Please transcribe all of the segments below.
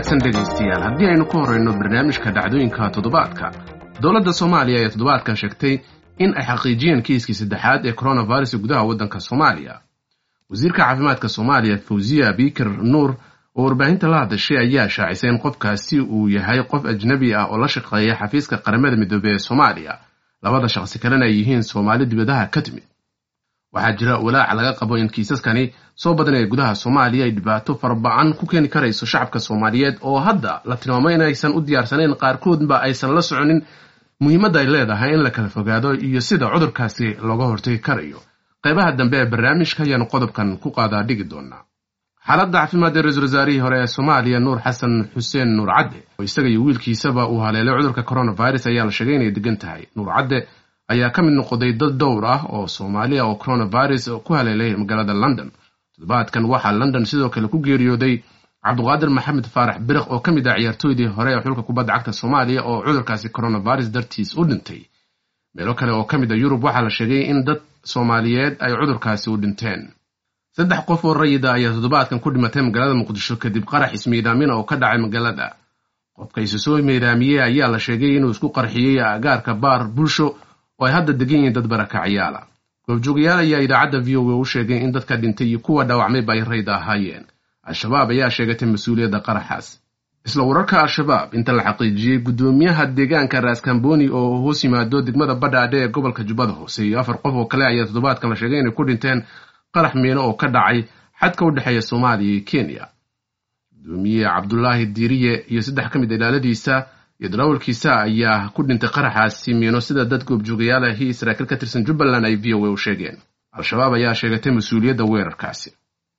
wanaagsan dhegaystayaal haddii aynu ku horrayno barnaamijka dhacdooyinka toddobaadka dowladda soomaaliya ayaa toddobaadkan sheegtay in ay xaqiijiyeen kiiskii saddexaad ee coronavirus gudaha waddanka soomaaliya wasiirka caafimaadka soomaaliya fawziya biikir nuur oo warbaahinta la hadashay ayaa shaacisay in qofkaasi uu yahay qof ajnabi ah oo la shaqeeya xafiiska qaramada midoobey ee soomaaliya labada shaqsi kalena ay yihiin soomaali dibadaha ka timid waxaa jira walaac laga qabo in kiisaskani soo badanaya gudaha soomaaliya ay dhibaato faraba-an ku keeni karayso shacabka soomaaliyeed oo hadda la tilmaamo inaysan u diyaarsanayn qaarkoodba aysan la soconin muhiimadda ay leedahay in la kala fogaado iyo sida cudurkaasi looga hortagi karayo qaybaha dambe ee barnaamijka ayaanu qodobkan ku qaadaa dhigi doonaa xaaladda caafimaad ee ra-iisul wasaarihii hore ee soomaaliya nuur xasan xuseen nuur cadde oo isaga iyo wiilkiisaba uu haleelay cudurka coronavirus ayaa la sheegay inay degan tahay nuur cadde ayaa ka mid noqday dad dhowr ah oo soomaaliya oo coronavirus ku haleelay magaalada london toddobaadkan waxaa london sidoo kale ku geeriyooday cabduqaadir maxamed faarax biriq oo ka mid ah ciyaartooydii hore ee xulka kubadda cagta soomaaliya oo cudurkaasi coronavirus dartiis u dhintay meelo kale oo ka mid a yurub waxaa la sheegay in dad soomaaliyeed ay cudurkaasi u dhinteen saddex qof oo rayida ayaa toddobaadkan ku dhimatay magaalada muqdisho kadib qarax ismiidaamin oo ka dhacay magaalada qofka isu soo miidaamiyey ayaa la sheegay inuu isku qarxiyey agaarka baar bulsho oo ay hadda degan yihiin dad barakacyaala goobjoogayaal ayaa idaacadda v o a u sheegay in dadka dhintay iyo kuwa dhaawacmayba ay rayda ahaayeen al-shabaab ayaa sheegatay mas-uuliyadda qaraxaas isla wararka al-shabaab inta la xaqiijiyey guddoomiyaha deegaanka raaskamboni oo hoos yimaado degmada badhaadhe ee gobolka jubbada hoose iyo afar qof oo kale ayaa toddobaadkan la sheegay inay ku dhinteen qarax miino oo ka dhacay xadka u dhexeeya soomaaliya iyo kenya gudoomiye cabdulaahi diiriye iyo saddex ka mid ilaaladiisa iyo darawalkiisa ayaa ku dhintay qaraxaasi miino sida dad goobjoogayaal ahi saraakiil ka tirsan jubbaland ay v o a u sheegeen al-shabaab ayaa sheegatay mas-uuliyadda weerarkaasi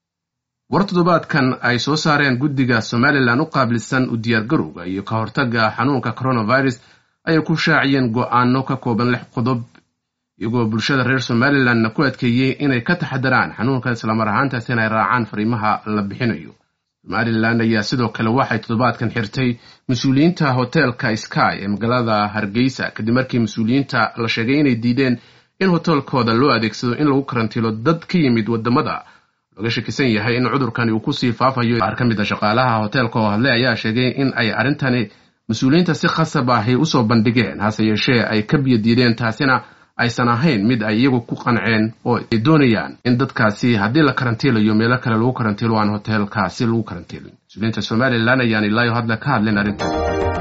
war toddobaadkan ay soo saareen guddiga somalilan u qaabilsan u diyaargarowga iyo ka hortagga xanuunka coronavirus ayay ku shaaciyeen go-aano ka kooban lix qodob iyagoo bulshada reer somalilanna ku adkeeyey inay ka taxadaraan xanuunka islamar ahaantaas inay raacaan fariimaha la bixinayo somalilan ayaa sidoo kale waxay toddobaadkan xirtay mas-uuliyiinta hoteelka sky ee magaalada hargeysa kadib markii mas-uuliyiinta la sheegay inay diideen in hoteelkooda loo adeegsado in lagu karantiilo dad ka yimid wadamada looga shakisan yahay in cudurkani uu kusii faafayo qaar ka mid a shaqaalaha hoteelka oo hadlay ayaa sheegay in ay arrintani mas-uuliyiinta si khasab ahi usoo bandhigeen hase yeeshee ay ka biyo diideen taasina aysan ahayn mid ay iyagu ku qanceen oo ay doonayaan in dadkaasi haddii la karantiilayo meelo kale lagu karantiilo aan hoteelkaasi lagu karantiilin mas-uuliyiinta somalilan ayaan ilaayo hadle ka hadleen arrintan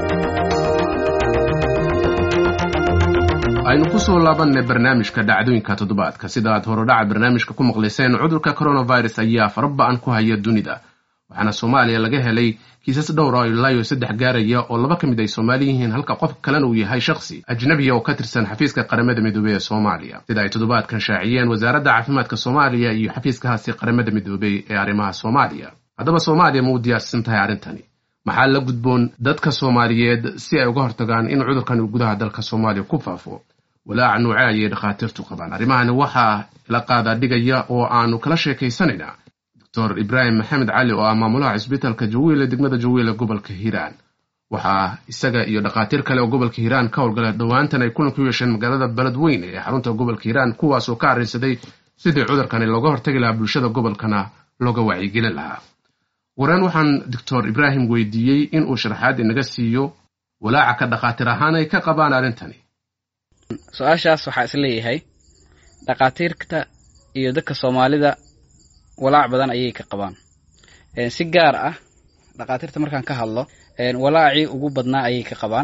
aynu kusoo laabanay barnaamijka dhacdooyinka toddobaadka sida aad horodhaca barnaamijka ku maqlayseen cudurka coronavirus ayaa faraba-an ku haya dunida waxaana soomaaliya laga helay kiisas dhowr ah ilaayo saddex gaaraya oo laba ka mid ay soomaali yihiin halka qof kalena uu yahay shakhsi ajnabiya oo ka tirsan xafiiska qaramada midoobey ee soomaaliya sida ay toddobaadkan shaaciyeen wasaaradda caafimaadka soomaaliya iyo xafiiskahaasi qaramada midoobey ee arrimaha soomaaliya haddaba soomaaliya ma u diyaarsan tahay arrintani maxaa la gudboon dadka soomaaliyeed si ay uga hortagaan in cudurkan uu gudaha dalka soomaaliya ku faafo walaaca nuuce ayay dhakhaatiirtu qabaan arrimahani waxaa la qaadaa dhigaya oo aanu kala sheekaysanaynaa doctor ibraahim maxamed cali oo ah maamulaha cisbitaalka jawiile degmada jawiile gobolka hiiraan waxaa isaga iyo dhakhaatiir kale oo gobolka hiiraan ka howlgala dhowaantan ay kulan ku yeesheen magaalada beledweyne ee xarunta gobolka hiiraan kuwaasoo ka arrinsaday sidii cudurkani looga hortagi lahaa bulshada gobolkana looga wacyigelin lahaa wareen waxaan doctor ibraahim weydiiyey inuu sharaxaad inaga siiyo walaaca ka dhakhaatiir ahaan ay ka qabaan arrintani su-aashaas waxaa is leeyahay dhakhaatiirta iyo dadka soomaalida walaac badan ayay ka qabaan si gaar ah dhakhaatiirta markaan ka hadlo walaacii ugu badnaa ayay ka qabaan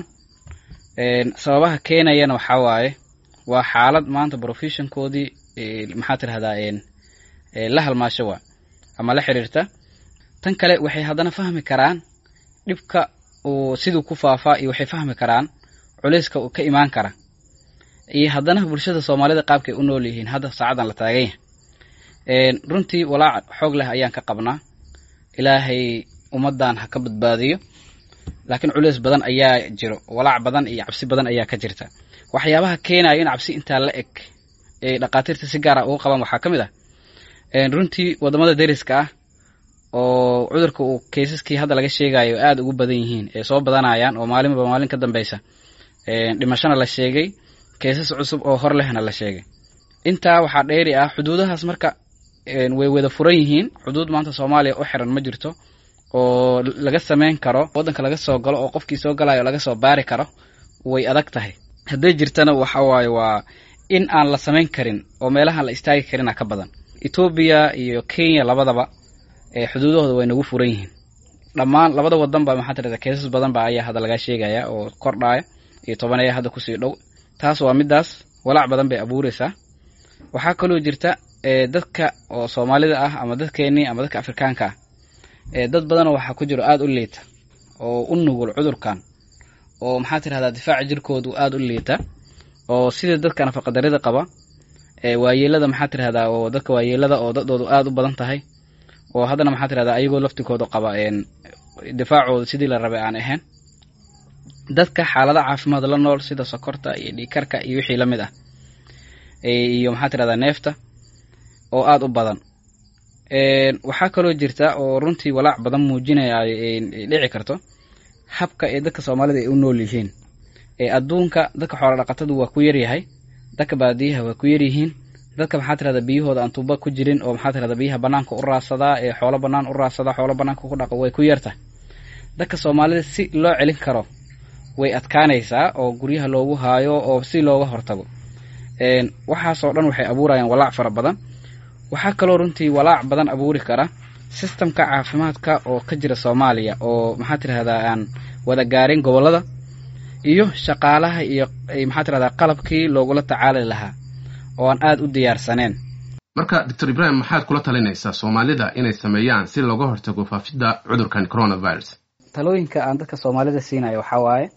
sababaha keenayana waxaa waaye waa xaalad maanta professionkoodii maxaa tirahdaa la halmaasho waa ama la xiriirta tan kale waxay haddana fahmi karaan dhibka uu siduu ku faafaa iyo waxay fahmi karaan culayska uu ka imaan kara iyo haddana bulshada soomaalida qaabkay u nool yihiin hadda saacadan la taagan yahay runtii walaac xoog leh ayaan ka qabnaa ilaahay ummaddan ha ka badbaadiyo laakiin culays badan ayaa jiro walaac badan iyo cabsi badan ayaa ka jirta waxyaabaha keenaya in cabsi intaa la eg ay dhakhaatiirta si gaara uga qabaan waxaa ka mid ah runtii waddamada deriska ah oo cudurka uu kaysaskii hadda laga sheegayo aada ugu badan yihiin ee soo badanayaan oo maalinba maalin ka dambeysa dhimashona la sheegay kaysas cusub oo hor lehna la sheegay intaa waxaa dheeri ah xuduudahaas marka way wada furan yihiin xuduud maanta soomaaliya u xiran ma jirto oo laga samayn karo waddanka laga soo galo oo qofkii soo galayo laga soo baari karo way adag tahay hadday jirtana waxa waaye waa in aan la samayn karin oo meelahaan la istaagi karina ka badan etoobiya iyo kenya labadaba xuduudahooda way nagu furan yihiin dhammaan labada wadan ba maxaa tirahda keesas badan ba ayaa hadda laga sheegaya oo kordhaya iyo toban ayaa hadda kusii dhow taas waa midaas walaac badan bay abuureysaa waxaa kaloo jirta dadka oo soomaalida ah ama dadkeenii ama dadka afrikaanka ah dad badanoo waxaa ku jiro aada u liita oo u nugul cudurkan oo maxaa tirahdaa difaaca jirkoodu aada u liita oo sida dadka nafaqadarida qaba waayeelada maxaa tirahdaa oo dadka waayeelada oo dadoodu aada u badan tahay oo haddana maxaa tirahdaa ayagoo laftikooda qaba difaacooda sidii la rabay aan ahayn dadka xaalada caafimaad la nool sida sokorta iyo dhiikarka iyo wixii la mid ah iyo maxaa tirahdaa neefta oo aada u badan waxaa kaloo jirta oo runtii walaac badan muujinaya dhici karto habka ee dadka soomaalida ay u nool yihiin adduunka dadka xoola dhaqatadu waa ku yaryahay dadka baadiyaha waa ku yaryihiin dadka maxaa tirahda biyahooda aan tuuba ku jirin oo maxaa tirahda biyaha banaanka u raadsadaa ee xoolo banaan u raadsadaa xoolo banaanka ku dhaqa way ku yartahay dadka soomaalida si loo celin karo way adkaanaysaa oo guryaha loogu haayo oo si looga hortago waxaasoo dhan waxay abuurayaan walaac fara badan waxaa kaloo runtii walaac badan abuuri kara sistamka caafimaadka oo ka jira soomaaliya oo maxaa tirahdaa aan wada gaarin gobolada iyo shaqaalaha iyo maxaa tirahdaa qalabkii loogula tacaali lahaa oo aan aada u diyaarsaneen marka doctor ibrahim maxaad kula talinaysaa soomaalida inay sameeyaan si looga hortago faafidda cudurkan coronavirus talooyinka aan dadka soomaalida siinayo waxaa waaye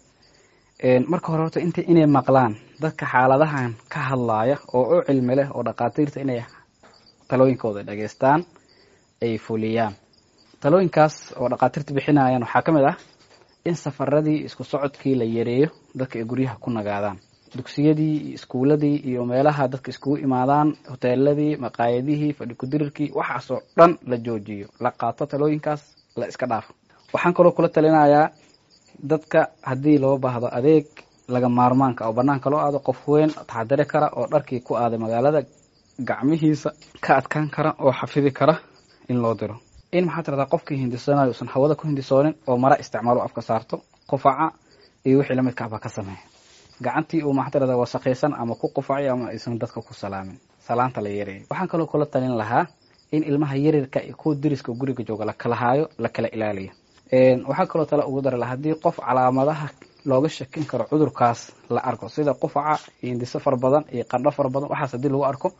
marka hore horta int inay maqlaan dadka xaaladahan ka hadlaaya oo u cilmi leh oo dhaqaatiirta inay talooyinkooda dhageystaan ay fuliyaan talooyinkaas oo dhaqaatiirta bixinayaan waxaa ka mid ah in safaradii isku socodkii la yareeyo dadka ay guryaha ku nagaadaan dugsiyadii iyo iskuuladii iyo meelaha dadka iskugu imaadaan hoteeladii maqaayadihii fadhi kudirirkii waxaasoo dhan la joojiyo la qaato talooyinkaas la iska dhaafo waxaan kaloo kula talinayaa dadka haddii loo baahdo adeeg laga maarmaanka oo banaanka loo aado qof weyn taxadari kara oo dharkii ku aaday magaalada gacmihiisa ka adkaan kara oo xafidi kara in loo diro in maxaa tirahdaa qofkii hindisanayo usan hawada ku hindisoonin oo mara isticmaalo afka saarto qufaca iyo wixii lamidka ahba ka sameeya gacantii uu maxaa tirahdaa wasaqaysan ama ku qufacay ama aysan dadka ku salaamin salaanta la yareeyo waxaan kaloo kula talin lahaa in ilmaha yaryarka iyo kuwa deriska guriga jooga la kala haayo la kala ilaaliyo waxaa kaloo tale ugu dara laha haddii qof calaamadaha looga shakin karo cudurkaas la arko sida qufaca iyo hindiso fara badan iyo qandho fara badan waxaas haddii lagu arko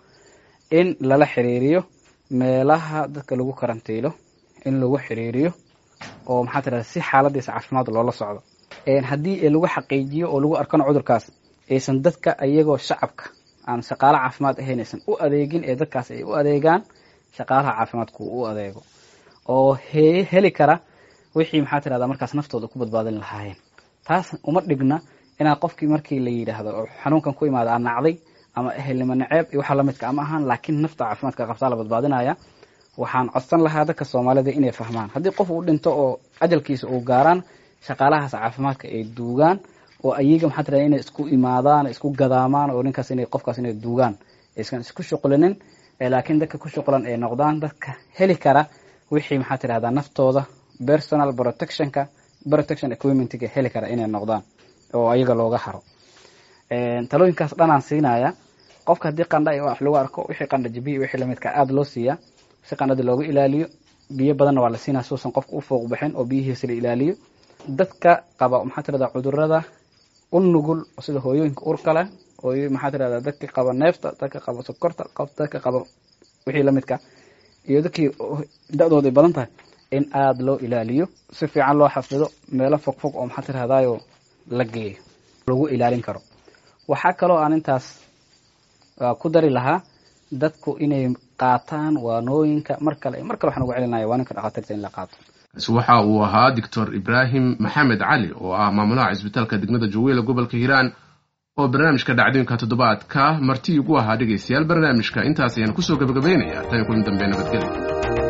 in lala xiriiriyo meelaha dadka lagu karantiilo in lagu xiriiriyo oo maxaa tirahda si xaaladiisa caafimaad loola socdo haddii lagu xaqiijiyo oo lagu arkano cudurkaas aysan dadka iyagoo shacabka aan shaqaalo caafimaad ahayn aysan u adeegin ee dadkaas ay u adeegaan shaqaalaha caafimaadku u adeego oo heli kara wixii maxaa tirahda markaas naftooda ku badbaadin lahaayeen taas uma dhigna inaad qofkii markii la yidhaahdo oo xanuunkan ku imaada aan nacday ama ehelnimo naceeb iyo waxa lamidka ama ahaan laakiin nafta caafimaadka qabtaa la badbaadinaya waxaan codsan lahaa dadka soomaalida inay fahmaan haddii qof uu dhinto oo ajalkiisa uu gaaraan shaqaalahaas caafimaadka ay duugaan oo ayaga maxaa tirahda inay isku imaadaan isku gadaamaan oo ninkaas inay qofkaas inay duugaan aysan isku shuqlinin laakiin dadka ku shuqlan ay noqdaan dadka heli kara wixii maxaa tirahdaa naftooda personal protectionka protection equipmentga heli kara inay noqdaan oo ayaga looga haro talooyinkaas dhanaan siinaya qofka haddii qandha iyo wax lagu arko wixii qandha jabiya wixii lamidka aada loo siiyaa si qandhada looga ilaaliyo biyo badanna waa la siinaya suusan qofka u fooq bixin oo biyihiisa la ilaaliyo dadka qaba maxaa tirahdaa cudurada u nugul sida hooyooyinka urka leh hooyo maxaa tirahdaa dadka qaba neefta dadka qaba sokorta dadka qaba wixii lamidka iyo dadkii da-dooday badan tahay in aada loo ilaaliyo si fiican loo xafido meelo fog fog oo maxaa tirahdayo la geeyo lagu ilaalin karo waxaa kaloo aan intaas ku dari lahaa dadku inay qaataan waanooyinka mar kale mar kale waxaan ugu celinaya waaninka dhakhaatiirta in la qaato kaasi waxa uu ahaa doctor ibraahim maxamed cali oo ah maamulaha cisbitaalka degmada jawiila gobolka hiiraan oo barnaamijka dhacdooyinka toddobaadka marti ugu ahaa dhegaystayaal barnaamijka intaas ayaan kusoo gabagabaynayaa tan kulan dambe nabadgelya